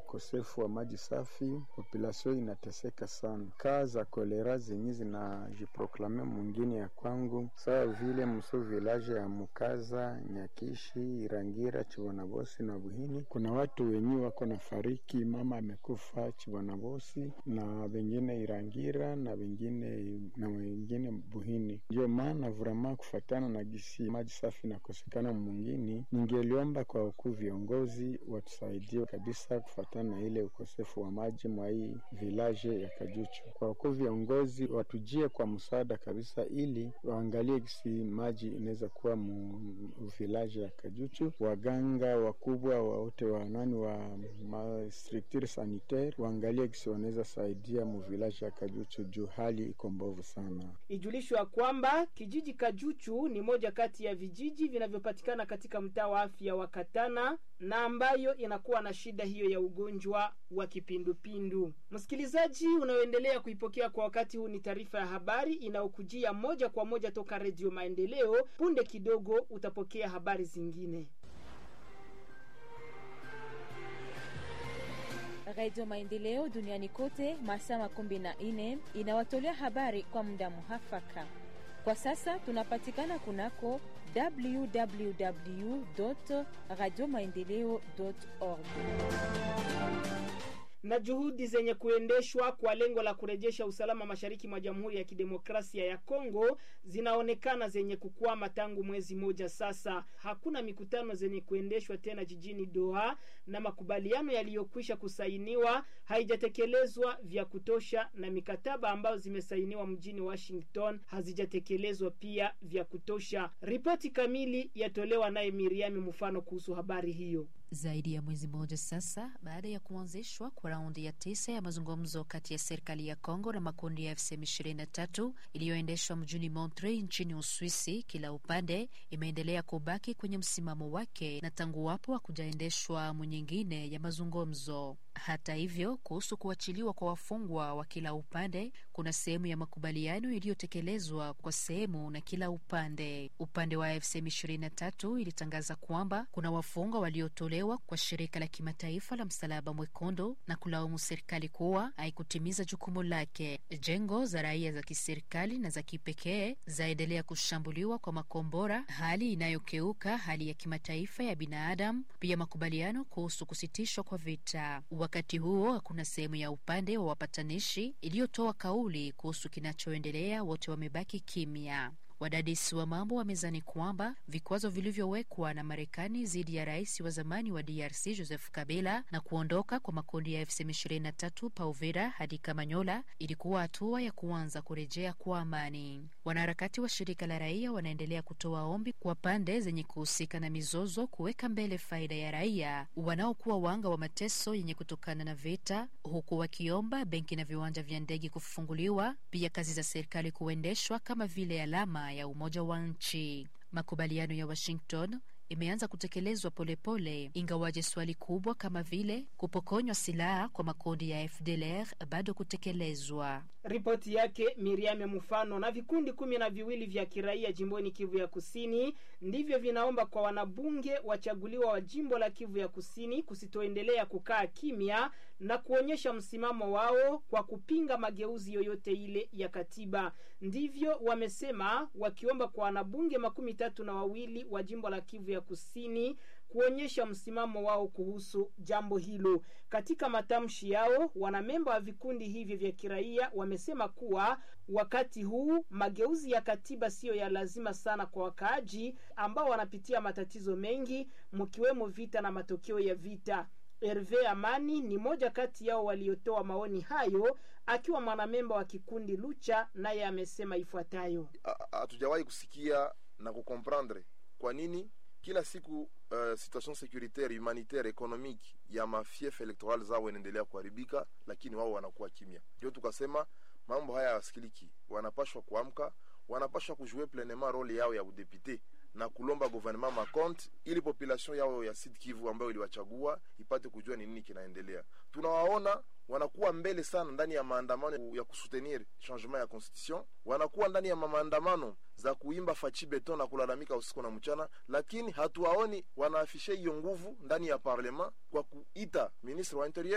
ukosefu wa maji safi, population inateseka sana. Kaa za kolera zenye zinajiproklame mwingine ya kwangu sawa vile mso village ya Mukaza, Nyakishi, Irangira, Chibonabosi na Buhini, kuna watu wenye wako na fariki, mama amekufa Chibonabosi na wengine Irangira na wengine na wengine Buhini. Ndio maana vrama kufatana na gisi maji safi nakosekana mwingine, ningeliomba kwa ukuu viongozi watusaidie kabisa kufatana na ile ukosefu wa maji mwa hii village ya Kajuchu. Kwa ukuu viongozi watujie kwa msaada kabisa, ili waangalie gisi maji inaweza kuwa mu village ya Kajuchu. Waganga wakubwa wote wa nani wa ma structure sanitaire waangalie gisi wanaweza saidia mu village ya Kajuchu juu hali iko mbovu sana. Ijulishwa kwamba kijiji Kajuchu ni moja kati ya vijiji vinavyopatikana katika mtaa wa afya wa Katana na ambayo inakuwa na shida hiyo ya ugonjwa wa kipindupindu. Msikilizaji unaoendelea kuipokea kwa wakati huu, ni taarifa ya habari inayokujia moja kwa moja toka Redio Maendeleo. Punde kidogo utapokea habari zingine. Radio Maendeleo duniani kote masaa makumi na nne inawatolea habari kwa muda muhafaka. Kwa sasa tunapatikana kunako www radio maendeleo org na juhudi zenye kuendeshwa kwa lengo la kurejesha usalama mashariki mwa Jamhuri ya Kidemokrasia ya Kongo zinaonekana zenye kukwama tangu mwezi moja sasa. Hakuna mikutano zenye kuendeshwa tena jijini Doha na makubaliano yaliyokwisha kusainiwa haijatekelezwa vya kutosha, na mikataba ambayo zimesainiwa mjini Washington hazijatekelezwa pia vya kutosha. Ripoti kamili yatolewa naye Miriami Mfano kuhusu habari hiyo. Zaidi ya mwezi mmoja sasa baada ya kuanzishwa kwa raundi ya tisa ya mazungumzo kati ya serikali ya Kongo na makundi ya FCM 23 iliyoendeshwa mjini Montreux nchini Uswisi, kila upande imeendelea kubaki kwenye msimamo wake na tangu wapo hakujaendeshwa awamu nyingine ya mazungumzo. Hata hivyo, kuhusu kuachiliwa kwa wafungwa wa kila upande, kuna sehemu ya makubaliano iliyotekelezwa kwa sehemu na kila upande. Upande wa FCM 23 ilitangaza kwamba kuna wafungwa waliotolewa kwa shirika la kimataifa la Msalaba Mwekundu na kulaumu serikali kuwa haikutimiza jukumu lake. Jengo za raia za kiserikali na za kipekee zaendelea kushambuliwa kwa makombora, hali inayokeuka hali ya kimataifa ya binadamu, pia makubaliano kuhusu kusitishwa kwa vita. Wakati huo hakuna sehemu ya upande wa wapatanishi iliyotoa kauli kuhusu kinachoendelea, wote wamebaki kimya. Wadadisi wa mambo wamezani kwamba vikwazo vilivyowekwa na Marekani dhidi ya rais wa zamani wa DRC Joseph Kabila na kuondoka kwa makundi ya FCM23 pa Uvira hadi Kamanyola ilikuwa hatua ya kuanza kurejea kwa amani. Wanaharakati wa shirika la raia wanaendelea kutoa ombi kwa pande zenye kuhusika na mizozo kuweka mbele faida ya raia wanaokuwa wanga wa mateso yenye kutokana na vita, huku wakiomba benki na viwanja vya ndege kufunguliwa, pia kazi za serikali kuendeshwa kama vile alama ya umoja wa nchi. Makubaliano ya Washington imeanza kutekelezwa polepole, ingawaje swali kubwa kama vile kupokonywa silaha kwa makundi ya FDLR bado kutekelezwa. Ripoti yake Miriam ya Mfano. Na vikundi kumi na viwili vya kiraia jimboni Kivu ya Kusini ndivyo vinaomba kwa wanabunge wachaguliwa wa jimbo la Kivu ya Kusini kusitoendelea kukaa kimya na kuonyesha msimamo wao kwa kupinga mageuzi yoyote ile ya katiba. Ndivyo wamesema, wakiomba kwa wanabunge makumi tatu na wawili wa jimbo la Kivu ya Kusini kuonyesha msimamo wao kuhusu jambo hilo. Katika matamshi yao, wanamemba wa vikundi hivi vya kiraia wamesema kuwa wakati huu mageuzi ya katiba siyo ya lazima sana kwa wakaaji ambao wanapitia matatizo mengi, mkiwemo vita na matokeo ya vita. Herve Amani ni moja kati yao waliotoa maoni hayo, akiwa mwanamemba wa kikundi Lucha, naye amesema ifuatayo: hatujawahi kusikia na kukomprendre kwa nini kila siku uh, situation securitaire humanitaire economique ya mafief electoral zao inaendelea kuharibika, lakini wao wanakuwa kimya. Ndio tukasema mambo haya yasikiliki, wanapashwa kuamka, wanapashwa kujue pleinement role yao ya udepute na kulomba gouvernement makonte ili population yao ya Sud Kivu ambayo iliwachagua ipate kujua ni nini kinaendelea. Tunawaona wanakuwa mbele sana ndani ya maandamano ya kusutenir changement ya constitution, wanakuwa ndani ya maandamano za kuimba fachi beton na kulalamika usiku na mchana, lakini hatuwaoni wanaafishe hiyo nguvu ndani ya parlement kwa kuita ministre wa interieur